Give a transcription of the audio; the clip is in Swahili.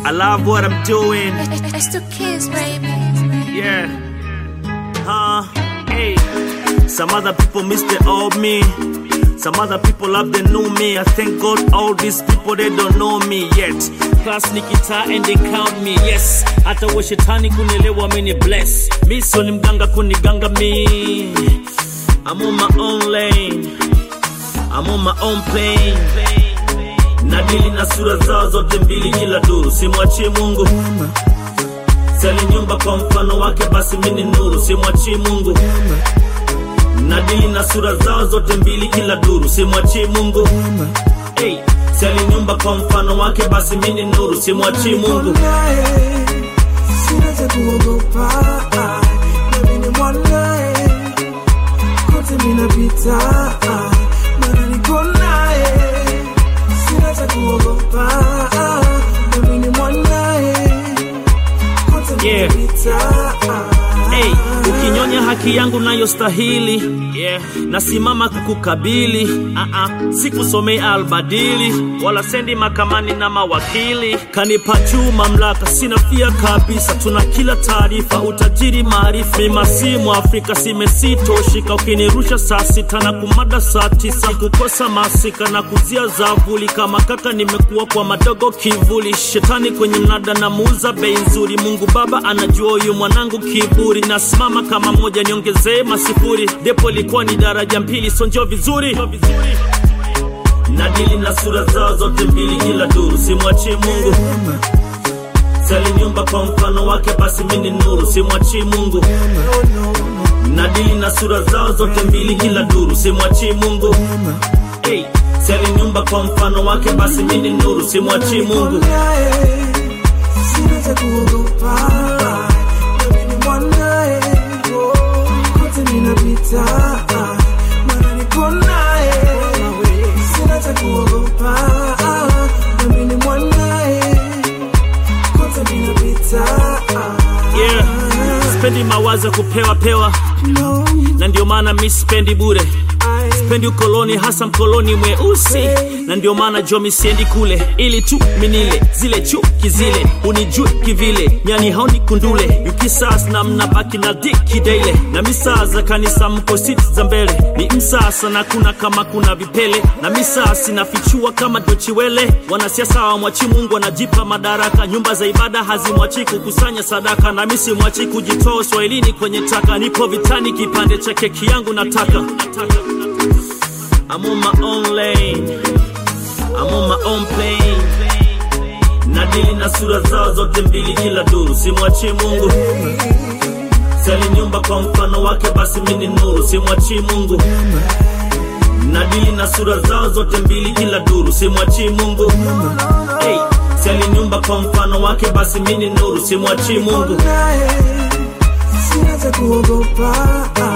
I love what I'm doing. It's the kids, baby. Yeah. Huh? Hey. Some other people miss the old me. Some other people love the new me. I thank God all these people they don't know me yet. Class nikita and they count me. Yes. Hata wa shetani kunielewa mini bless. Mi sio ni mganga kuniganga me. I'm on my own lane. I'm on my own plane. Nadili na sura zao zote mbili kila duru, simwachie Mungu. Sali nyumba kwa mfano wake, basi mini nuru, simwachie Mungu. Nadili na sura zao zote mbili kila duru, simwachie Mungu. Hey, sali nyumba kwa mfano wake, basi mini nuru, simwachie Mungu. naye sina cha kuogopa nami ni mwanaye kote minapita mana niko naye sina cha kuogopa nami ni mwanaye kote Yeah. minapita Hey, ukinyonya haki yangu nayostahili yeah. nasimama kukukabili uh-uh. sikusomei albadili wala sendi makamani na mawakili kanipa juu mamlaka sina fia kabisa tuna kila taarifa utajiri maarifa mimasimu afrika simesitoshika ukinirusha saa sita na kumada saa tisa kukosa masika na kuzia zavuli kama kaka nimekuwa kwa madogo kivuli shetani kwenye mnada na muuza bei nzuri mungu baba anajua huyu mwanangu kiburi nasimama kama moja niongezee masifuri depo ilikuwa ni daraja mbili sonjo vizuri nadili na sura zao zote mbili kila duru simwachie mungu sali nyumba kwa mfano wake basi mini nuru simwachie mungu nadili na sura zao zote mbili kila duru simwachie mungu hey, sali nyumba kwa mfano wake basi mini nuru simwachie mungu naye sina cha kuogopa nami ni mwanaye kote minapita mana niko naye sina cha kuogopa nami ni mwanaye kote minapita yeah. spendi mawazo ya kupewa pewa no, na ndio maana mi spendi bure I, spendi ukoloni hasa mkoloni mweusi na ndio maana jomi siendi kule ili tu minile zile chuki zile unijue kivile nyani haoni kundule ukisas na mnabaki na diki daile na misaa za kanisa mko siti za mbele ni msasa na kuna kama kuna vipele na misaa sinafichua kama dochiwele wanasiasa wamwachi mungu wanajipa madaraka nyumba za ibada hazimwachi kukusanya sadaka na misi mwachi kujitoa uswahilini kwenye taka nipo vitani kipande cha keki yangu nataka, nataka. I'm on my own lane. I'm on my own plane. Nadili na sura zao zote mbili kila duru, simwachie Mungu. Sali nyumba kwa mfano wake, basi mini nuru, simwachie Mungu. Nadili na sura zao zote mbili kila duru, simwachie Mungu. Hey, sali nyumba kwa mfano wake, basi mini nuru, simwachie Mungu. naye sina cha kuogopa